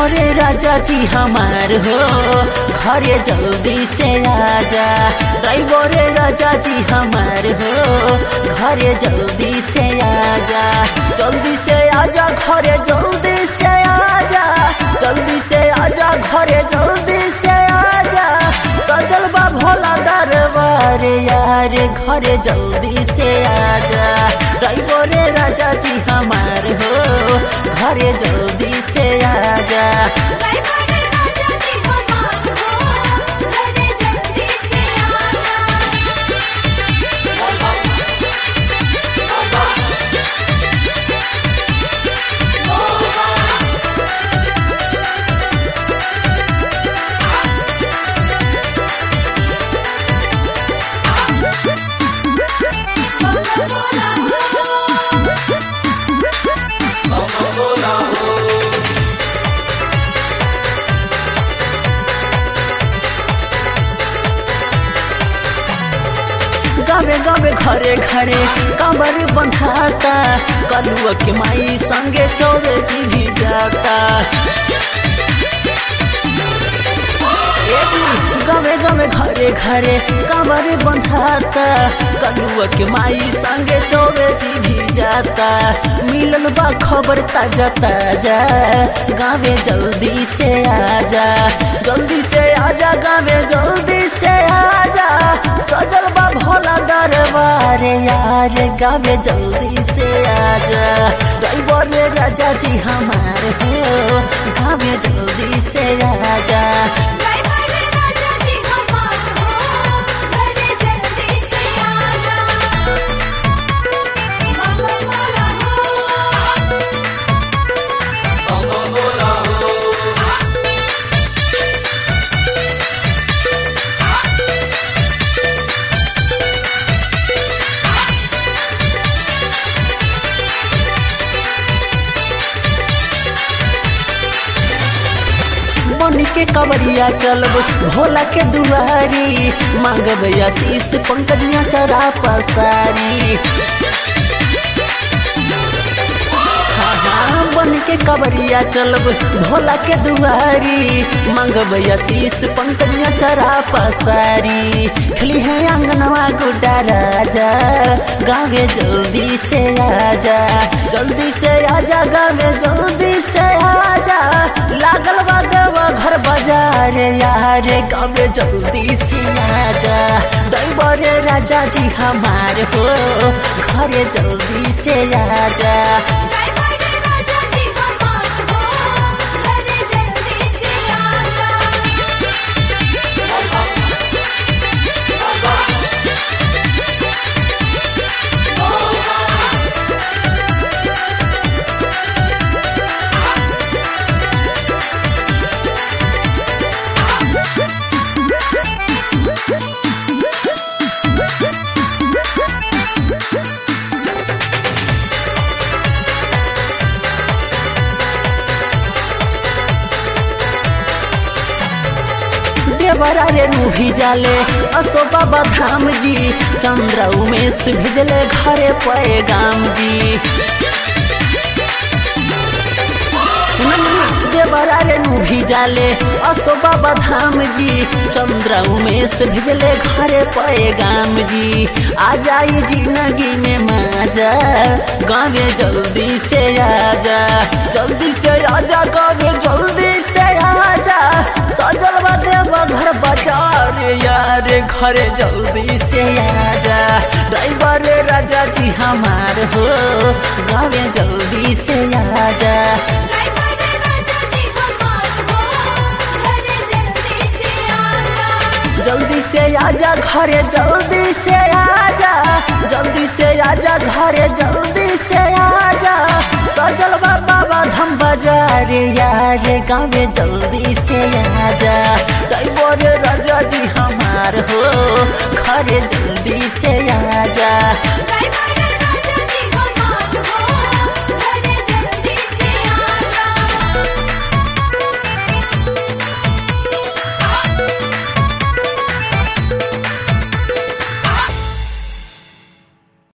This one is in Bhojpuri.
रे राजा जी हमार हो घरे जल्दी से आजा ड्राइवर रे राजा जी हमार हो घरे जल्दी से आजा जल्दी से आजा घरे जल्दी से आजा जल्दी से आजा घरे जल्दी से आजा सजल बा भोला दरबार यार घरे जल्दी से आजा ड्राइवर रे राजा जी हमार हो घरे जल्दी से आजा ड्राइवर राजा जी हमार हो घरे जल्दी से आजा गावे गावे घरे घरे कमर बंधाता कलुआ के माई संगे चौबे जी भी जाता ए जी, गावे गावे घरे घरे कमर बंधाता कलुआ के माई संगे चौबे जी भी जाता मिलल बा खबर ताजा ताजा गावे जल्दी से आजा जल्दी से आजा गावे जल्दी से आजा सजल बा भोला दरबार यार गावे जल्दी से आजा ड्राइवर रे राजा जी हमार हो गावे जल्दी से आजा ड्राइवर राजा जी हमार हो घरे जल्दी से आजा बाबा बोला हो मन के कवरिया चलब भोला के दुआरी मांगब आशीष पंकजिया चरा पसारी हाँ, हाँ, बन के कवरिया चलब भोला के दुआरी मांगब आशीष पंकजिया चरा पसारी खली है आंगनवा गुड्डा राजा गावे जल्दी से आजा जल्दी से आजा गावे जल्दी से आजा लागल बा देवा घर बाजार यार गावे जल्दी से आजा ड्राइवर राजा जी हमार हो घरे जल्दी से आजा ड्राइवर राजा जी हमार हो घरे जल्दी से आजा देवरा रे नुही जाले असो बाबा धाम जी चंद्र उमेश भेजले घरे पे गाम जी सुनना देवरा रे नुही जाले असो बाबा धाम जी चंद्र उमेश भेजले घरे पे गाम जी आ जाई जिंदगी में मजा गावे जल्दी से आजा जल्दी से आजा गावे जल्दी से आजा सजल बा देवा घर बाजार यार घरे जल्दी से आजा ड्राइवर राजा जी हमार हो गावे जल्दी से आजा ड्राइवर राजा जी हमार हो घरे जल्दी से आजा जल्दी से आजा घरे जल्दी से आजा जल्दी से आजा घरे जल्दी से आजा सजल बा बाबा धम बाजार यार गावे जल्दी से आजा ड्राइवर राजा जी हमार हो घरे जल्दी